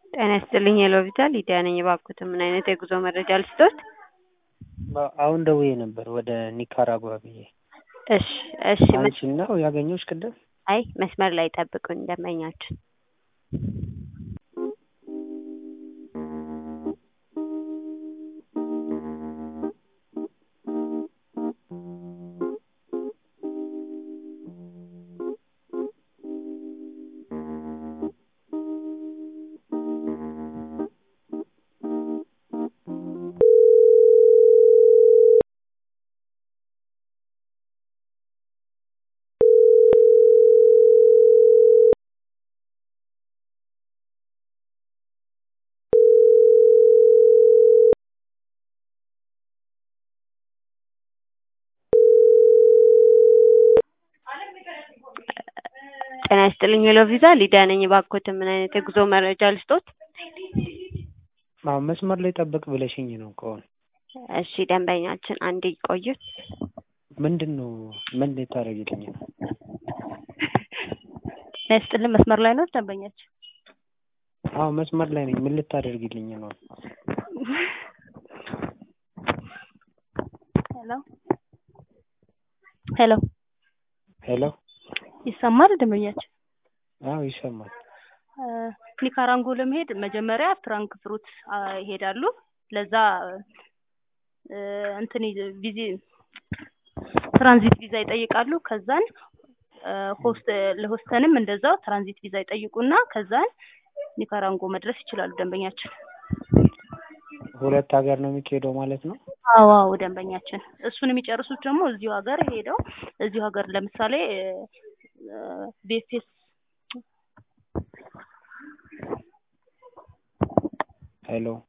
ጤና ይስጥልኝ የሎቪታ ሊዲያ ነኝ። እባክዎት ምን አይነት የጉዞ መረጃ ልስጥዎት? አሁን ደውዬ ነበር ወደ ኒካራጓ ብዬ። እሺ እሺ። አንቺን ነው ያገኘሁሽ ቅድም? አይ መስመር ላይ ጠብቁኝ ደንበኛችን ጤና ይስጥልኝ ሄሎ ቪዛ ሊዲያ ነኝ። እባክዎት ምን አይነት የጉዞ መረጃ ልስጦት? አዎ መስመር ላይ ጠብቅ ብለሽኝ ነው ከሆነ። እሺ ደንበኛችን አንዴ ይቆዩ። ምንድን ነው ምን ልታደርጊልኝ ነው? ጤና ይስጥልኝ መስመር ላይ ነው ደንበኛችን? አዎ መስመር ላይ ነኝ። ምን ልታደርጊልኝ ነው? ሄሎ ሄሎ ሄሎ ይሰማል ደንበኛችን? አዎ ይሰማል። ኒካራንጎ ለመሄድ መጀመሪያ ፍራንክፍሩት ይሄዳሉ። ለዛ እንትን ቪዚ ትራንዚት ቪዛ ይጠይቃሉ። ከዛን ሆስት ለሆስተንም እንደዛው ትራንዚት ቪዛ ይጠይቁና ከዛን ኒካራንጎ መድረስ ይችላሉ ደንበኛችን። ሁለት ሀገር ነው የሚካሄደው ማለት ነው? አዎ አዎ ደንበኛችን። እሱን የሚጨርሱት ደግሞ እዚሁ ሀገር ሄደው እዚሁ ሀገር ለምሳሌ ቤፌስ ሄሎ